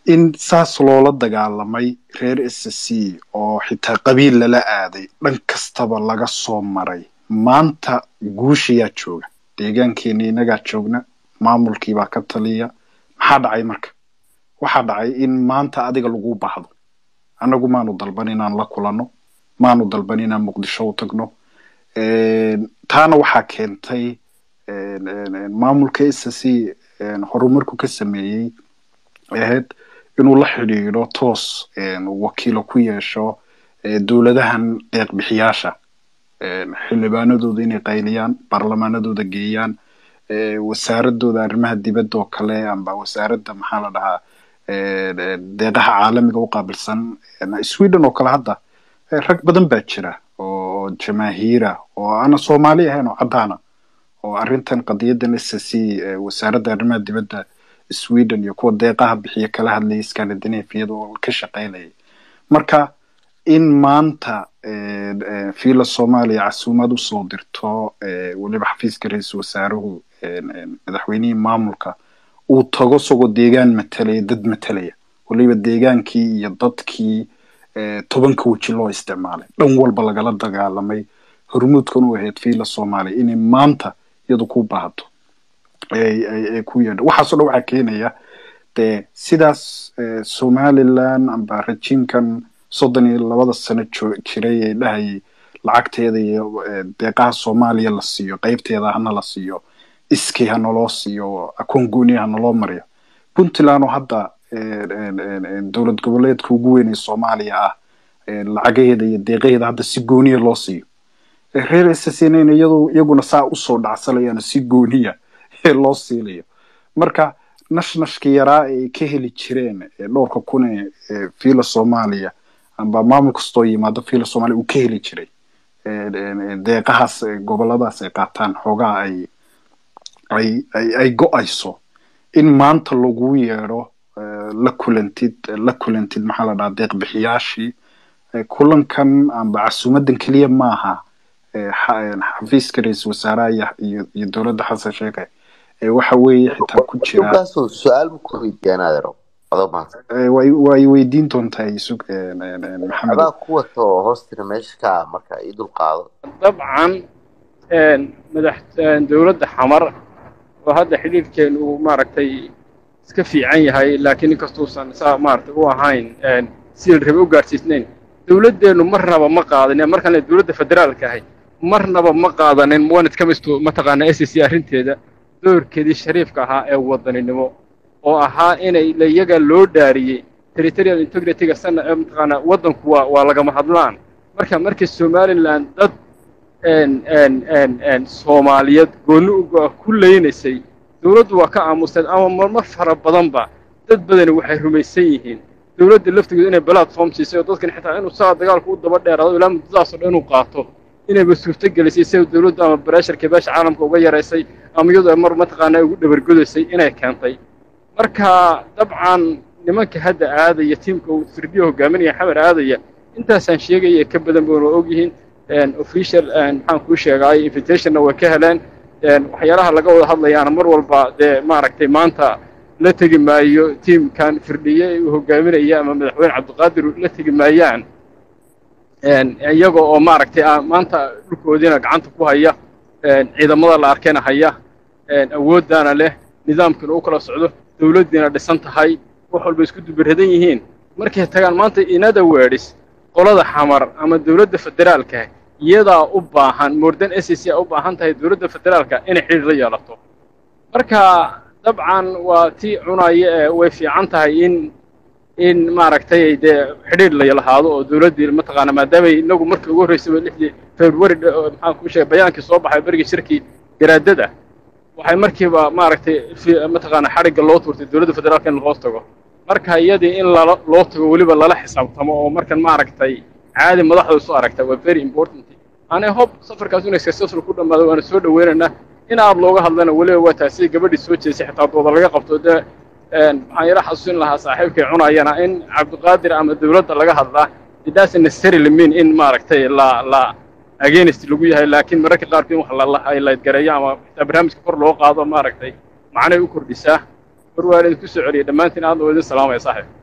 in saas loola dagaalamay reer s c oo xitaa qabiil lala aaday dhan kastaba laga soo maray maanta guushayaa jooga deegaankeena inagaa joogna maamulkiibaa ka taliya maxaa dhacay marka waxaa dhacay in maanta adiga lagu baahdo annagu maanu dalban inaan la kulanno maanu dalban inaan muqdisho u tagno taana waxaa keentay maamulka s c horumarku ka sameeyey ahayd inuu la xidhiidho toos wakiilo ku yeesho dowladahan deeqbixiyaasha xildhibaanadooda inay qayliyaan baarlamaanadooda geeyaan wasaaradooda arrimaha dibadda oo kale amba wasaaradda maxaa la dhahaa deeqaha caalamiga u qaabilsan sweden oo kale hadda rag badan baa jira oo jamaahiira oo aana soomaali ahayn oo caddaana oo arrintan qadiyadan s c wasaaradda arrimaha dibadda sweden iyo kuwa deeqaha bixiya kala hadlayay scandinaviada oo ka shaqaynayay marka in maanta fiila soomaaliya casuumad usoo dirto weliba xafiiska ra-iisul wasaaruhu madaxweynihii maamulka uu tago isagoo deegaan matalaya dad matalaya weliba deegaankii iyo dadkii tobanka weji loo isticmaalay dhan walba lagala dagaalamay hormuudkan u ahayd fiila soomaaliya inay maanta iyadu ku baahato ay ku yeedho waxaasoo dhan waxaa keenaya dee sidaas somaliland amba rejiimkan soddon iyo labada sano jiray ee dhahayay lacagteeda iyo deeqaha soomaaliya la siiyo qeybteeda hana la siiyo iskay hanaloo siiyo akoon gooniya hanaloo mariyo puntland oo hadda dowlad goboleedka ugu weyn ee soomaaliya ah lacagaheeda iyo deeqaheeda hadda si gooniya loo siiyo reer ssnn iyadu iyaguna saa usoo dhacsanayaan si gooniya ee loo siilayo marka nashnashka yaraa ay ka heli jireen dhowrka kun ee fiila soomaaliya amba maamul kastoo yimaado fiila soomaaliya uu ka heli jiray deeqahaas goboladaas ay qaataan xoogaa ay ay ay ay go-ayso in maanta lagu yeedho la kulantid la kulantid maxaa la dhahaa deeq bixiyaashii kulankan amba casuumadan keliya maaha xafiiska ra-iisul wasaaraha iyo iyo dowladda xasan sheekhe waxa weeye xitaa ku jira su-aal ma ku weydiiyaan adeero adoo mahadsan way way weydiin doontaa isug maxamed adaa ku wato hoostira meesha ka marka ii dul qaado dabcan madax dowladda xamar oo hadda xidhiidhkeenu uu maaragtay iska fiican yahay laakiin inkastuusan saa maaragtay u ahayn sidii rabe u gaadhsiisnayn dowladdeennu marnaba ma qaadanin markaan dowladda federaalka ahay marnaba ma qaadanin wanad ka mistu mataqaana s c arrinteeda doorkeedii shariifka ahaa ee wadaninimo oo ahaa inay iyaga loo dhaariyey territorial integrityga sana mataqaana waddanku waa waa lagama hadlaan marka markii somaliland dad soomaaliyeed goonni ku leynaysay dowladdu waa ka aamusteed ama marmar fara badanba dad badani waxay rumaysan yihiin dowladda laftigeedu inay platform siisay oo dadkan xitaa inuu saa dagaalku u daba dheeraado ilaa muddadaasoo dhan inuu qaato inayba suurto gelisay sida dowladdu ama bareesharka beesha caalamka uga yaraysay ama iyadoo mar mataqaanaa ugu dhabargodaysay inay keentay marka dabcan nimanka hadda aadaya tiimka uu sirdiya hogaaminaya xamar aadaya intaasaan sheegaya ka badan bayna og yihiin official maxaan kuu sheegay invitationna way ka heleen waxyaalaha laga wada hadlayaana mar walba dee maaragtay maanta la tegi maayo tiimkan firdhiye uu hogaaminaya ama madaxweyne cabdiqaadir la tegi maayaan iyaga oo maaragtay maanta dhulkoodiina gacanta ku haya ciidamada la arkayna haya awooddaana leh nidaamkiina u kala socdo dowladdiina dhisan tahay wax walba isku dubiradan yihiin markay tagaan maanta inada weedhis qolada xamar ama dowladda federaalka iyadaa u baahan moordan s c a u baahan tahay dowladda federaalka inay xidhiir la yeelato marka dabcan waa tii cunaya ee way fiican tahay in in maaragtay dee xidhiir la lahaado oo dowladdii mataqaana maadaamay inagu markii ugu horreysay lixdii february maxaan kuu sheegay bayaankii soo baxay berigii shirkii garaadada waxay markiiba maaragtay mataqaana xadhigga loo tuurtay dowladda federaalka in hoos tago marka iyadii in lala loo tago weliba lala xisaabtamo oo markan maaragtay caadi madaxda isu aragta waa very important ani hob safarkaas inay successful ku dhammaado waana soo dhaweynaynaa in aad looga hadlana weliba waa taasi gabadhii soo jeesay xitaa dooda laga qabto dee waxaan yara xasuusin lahaa saaxiibkay cunayana in cabdiqaadir ama dowladda laga hadlaa it doesn't necessarily mean in maaragtay la la against lagu yahay laakiin mararka qaarkood in wax la highlight gareeyo ama xitaa barnaamijka kor loo qaado maaragtay macnay u kordhisaa war waa idinku soo celiyay dhammaantiin aad loo idin salaamaya saaxiib